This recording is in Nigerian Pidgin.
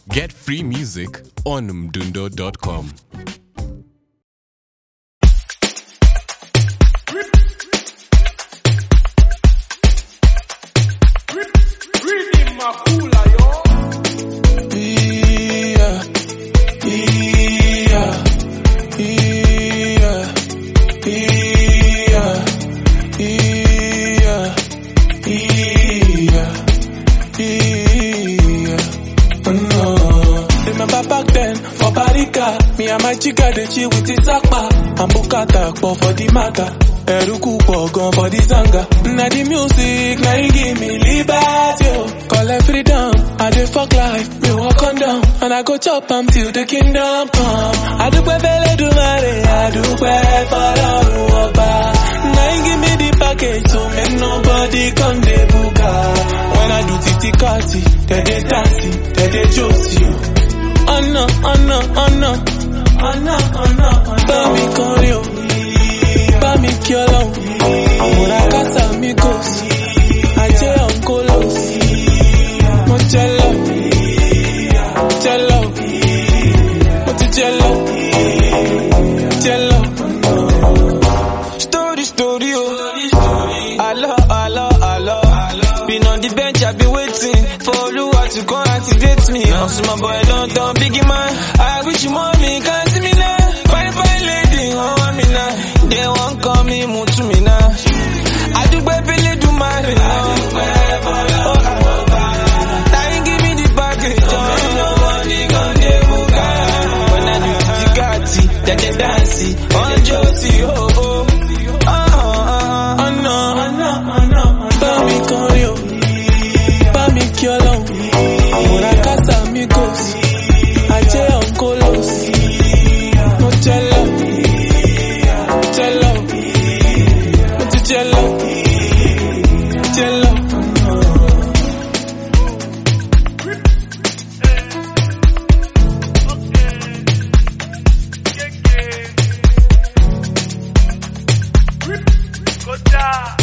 Get free music on mdundo.com. Reading Makula, yo. Yeah, yeah, yeah, yeah, yeah, yeah, yeah. Oh no. Remember back then for Barika, me and my chica dey chill with Isakpa and Bukata pọ̀ for the matter. Eruku pọ̀ gan for the zanga. Na the music na e give me liberty o. Collect freedom, I dey fuck life, me walk on down. And I go chop am till the kingdom come. Adúpẹ́ fẹ́lẹ́dùmarè, adúpẹ́ fọlọ́run ọba. Na e give me the package to make nobody come dey buga. When I do titi kati, dem dey dance, dem dey josi o. Ọ̀nà ọ̀nà ọ̀nà ọ̀nà ọ̀nà bá mi kọrin o. Bá mi kí ọlọ́run. Àmúra kásá mi kò sí. Ajé ọ̀nkóló sí. Mo jẹ lọ. Jẹ lọ. Mo ti jẹ lọ. Jẹ lọ. Story, story, oh. Hello, hello, hello. Been on the bench, I've been waiting for Oluwa to come activate me. I'm my boy, London, biggie man. I wish you mommy can see me now. Fine, fine lady, oh, I'm in now. They won't call me, move to me now. I do baby, do my Now you give me the package, oh. Nobody gon' dey buga. When I do the Tigati, then they dance, on Josie, oh, oh. Oh, oh, oh. Ọ̀nà ọ̀nà ọ̀nà bá mi kọrin o. Bá mi kí ọlọ́run. Àmúra kásá mi kò sí. Ajé ọ̀nkóló sí. Mo jẹ lọ. Jẹ lọ. Mo ti jẹ lọ. Jẹ lọ. Kota.